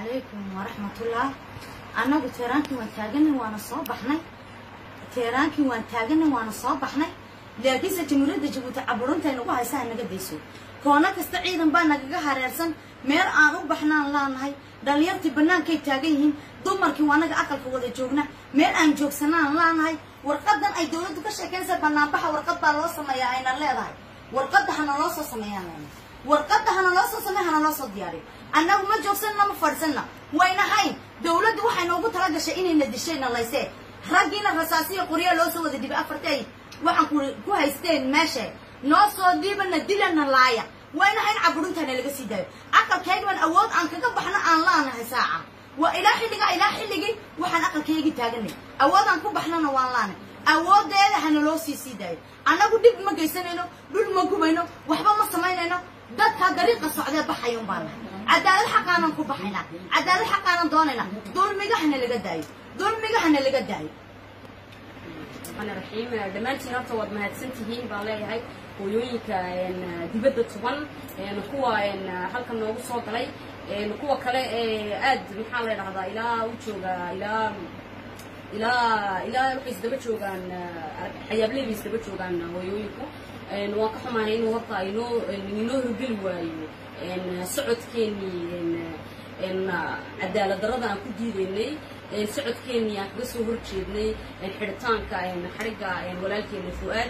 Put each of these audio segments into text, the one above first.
calaykum waraxmatullah annagu teeraankii waan taaganay waana soo baxnay teeraankii waan taaganay waana soo baxnay laakiinse jamhuuriyadda jabuuti caburunta ay nagu haysa ha naga dayso koono kasta ciidan baa nagaga hareersan meel aan u baxnaan laanahay dhallinyartii bannaankay taagan yihiin dumarkii waa naga aqalka wada joogna meel aan joogsanaan laanahay warqadan ay dawladdu ka sheekaynaysa banaanbaxa warqad baa loo sameeyaa ayna leedahay warqadda hana loo soo sameeyaan leenahay warqadda hana loo soo sameey hana loo soo diyaariyo annagu ma joogsanna ma fadhisanna waynahayn dawladdu waxay noogu tala gashay inayna dishayna laysee raggiina rasaasiyo qoryaa loo soo wada dhibay afartay waxaan ku ku haysteen meesha noo soo dhiibana dilana laaya waynahayn caburuntaana laga sii daayo aqalkaygiban awood aan kaga baxno aan laanahay saaca waa ilaa xilliga ilaa xilligii waxaan aqalkaygii taaganay awood aan ku baxnona waan laanay awoodeeda hana loo sii sii daayo annagu dhib ma geysanayno dhul ma gubayno waxba ma samaynayno dadkaa dariiqa socdee baxayun baan nahay cadaalad xaqaanan ku baxaynaa cadaalad xaqaanan doonaynaa dulmiga hana laga daayo dulmiga hana laga daayo raxiim dhammaantiin horta waad mahadsan tihiin baan leeyahay hooyooyinka dibadda tuban kuwa halkan noogu soo galay kuwa kale ee aad maxaa la dhahdaa ilaa u jooga ilaa ilaa ilaa waxay isdaba joogaan xayaabley bay isdaba joogaan hooyooyinku waan ka xumaanay inuu horta inoo inoo horgeli waayo socodkeennii cadaalad darrada aan ku diidaynay socodkeennii aan kaga soo horjeednay xidhitaanka xarigga walaalkeena fu-aad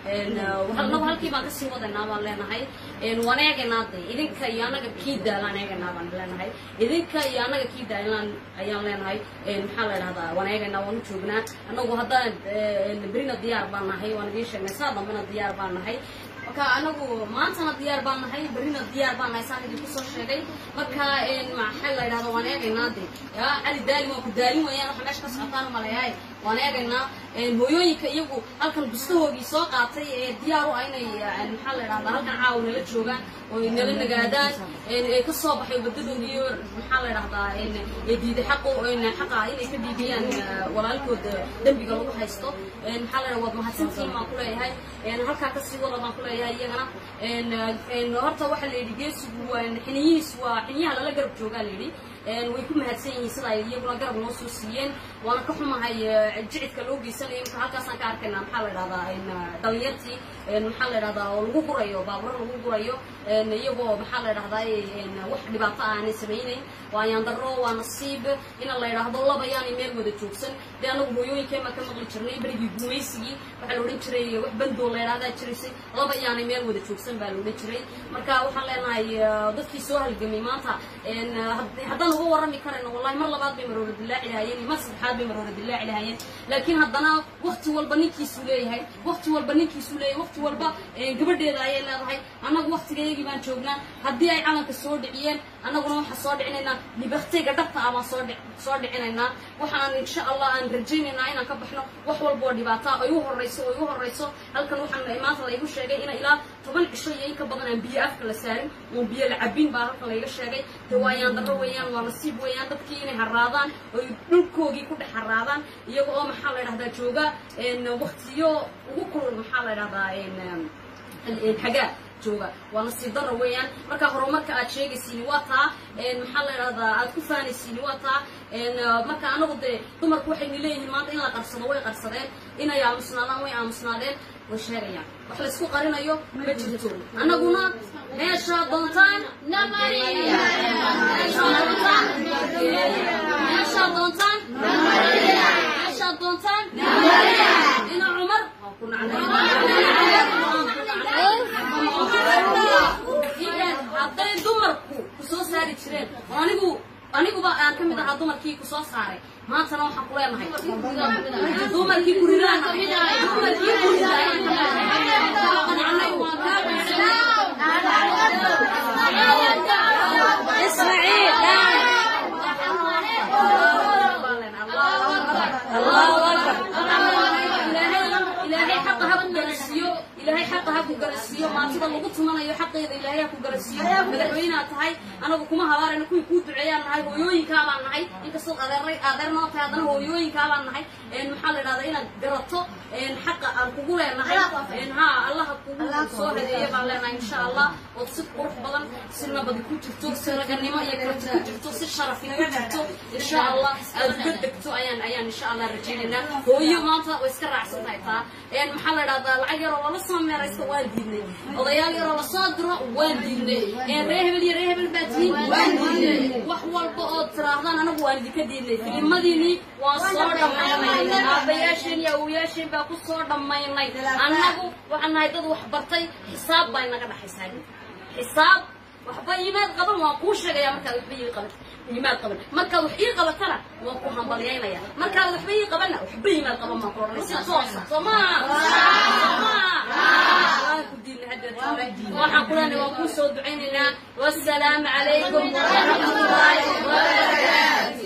laba halkii baan kasii wadaynaa baan leenahay waan eegaynaa de idinka iyo annaga kii daalaan eegaynaa baan leenahay idinka iyo annaga kii daalaan ayaan leenahay maxaa la dhahdaa waan eegaynaa waan u joognaa annagu haddaan berina diyaar baan nahay waan idiin sheegnay saa dambena diyaar baan nahay marka anagu maantana diyaar baan nahay berrina diyaar baan nahay saan idinku soo sheegay marka maxaa la yidhahda waan eegaynaa de ya cali daali waan ku daalin weeyaan waxa meesha ka socotaan maleeyahay waan eegaynaa hooyooyinka iyagu halkan bustahoogii soo qaatay ee diyaar u ah inay maxaa la yidhahdaa halkan caawa nala joogaan oo nala nagaadaan ee ka soo baxay wadadoodii iyo maxaa la yidhahdaa ee diiday xaqu xaqa inay ka dhiibiyaan walaalkooda dembiga lagu haysto maxaa la yidhahdaa waad mahadsantihiin baan ku leeyahay halkaa kasii wada baan ku leeyahay iyagana horta waxaa la yidhi geesigu waa xiniyihiis waa xiniyaha lala garab joogaa la yidhi way ku mahadsan yihiin sida ay iyaguna garab noo soo siiyeen waana ka xumahay jicidka loo geysanayo imka halkaasaan ka arkaynaa maxaa la yidhahdaa dhalinyartii maxaa la yidhahdaa oo lagu gurayo baaburo lagu gurayo iyagoo maxaa la yidhahdaa wax dhibaato aanay samaynayn waa yaandaro waa nasiib ina la yidhaahdo laba yaanay meel wada joogsan dee anagu hooyooyinkeema ka maqli jirnay berigii gumaysigii waxaa la odhan jiray wax bandoo la yidhahdaa jiraysay laba yaanay meel wada joogsan baa la odhan jiray marka waxaan leenahay dadkii soo halgamay maanta haddaan uga warrami karayno wallahi mar labaad bay maroora dillaaci lahaayeen iyo mar saddexaad bay maroora dillaaci lahaayeen laakiin haddana wakti walba ninkiisuu leeyahay wakti walba ninkiisuu leeyahay wakti walba gabadheeda ayay leedahay annagu waktigayagii baan joognaa haddii ay calanka soo dhiciyeen annaguna waxaan soo dhicinaynaa libaktayga dhabta ah baan soo dhic soo dhicinaynaa waxaan insha allah aan rajaynaynaa inaan ka baxno wax walba oo dhibaata ay u horrayso oo igu horrayso halkan waxaan maanta laygu sheegay ina ilaa toban cisho iyo in ka badan aan biyo afka la saarin oon biyo la cabin baa halkan layga sheegay de waa yaandaro weeyaan waa nasiib weeyaan dadkii inay haraadaan oy dhulkoogii ku dhex haraadaan iyaga oo maxaa la yidhahdaa jooga waktiyo ugu kulul maxaa la yidhahdaa xagaa jooga waa nasiib daro weeyaan marka horumarka aad sheegaysiini waa taa maxaa la yidhahdaa aad ku faanaysiini waa taa marka anagu dee dumarku waxayna leeyihiin maanta in la qarsado way qarsadeen inay aamusnaadaan way aamusnaadeen way sheegayaan wax laysku qarinayo ma jirto annaguna meeshaa doontaan meeshaa doontaan meeshaa doontaan ina cumar waan ku nacnay hadday dumarku ku soo saari jireen oo anigu aniguba aan ka mid ahaa dumarkii ku soo saaray maantana waxaan ku leenahay dumarkii ku ridaan dumarkii ku ridaan waan kaa ilaahay xaqa ha ku gaarsiiyo ilaahay xaqa ha ku garasiiyo maantida lagu tumanayo xaqeeda ilaahay ha ku garasiiyo madaxweynaha tahay anagu kuma habaarayna kuwii kuu duceeyaan nahay hooyooyinkaa baan nahay inkastood adeeray adeer noo tahay haddana hooyooyinkaa baan nahay maxaa la dhahdaa inaad garato xaqa aan kugu leenahay ha allaha kugu soo hadeeyo baan leenahay insha allah ood si qurux badan si nabad ku jirto si raganimo iyo karti ku jirto si sharafi ku jirto insha allah aad uga degto ayaan ayaan insha allah rajaynaynaa hooyo maanta way iska raacsan tahay taa maxaa la dhahdaa lacag yaroo lala soo meeraysto waan diidnay odayaal yaroo lasoo diro waan diidnay ree hebel iyo ree hebel baa tihiin waan diidnay wax walba ood tiraahdaan anagu waan idinka diidnay filimadiinii waan soo dhammaynay aabayaasheen iyo awoyaasheen baa ku soo dhammaynay annagu waxaan nahay dad wax bartay xisaab baa inaga dhaxaysaa xisaab waxba iimaad qaban waan kuu sheegaya markaad waxba ii qaban iimaad qaban markaad wax ii qabatana waan ku hambalyaynaya markaad waxba ii qabanna waxba iimaad qaban baan ku odhanay si toosa soo maa ku diinay haddeed hore waxaan ku leenahay waan kuu soo ducaynaynaa wassalaamu calaykum waraxmatullaahi wabarakaatu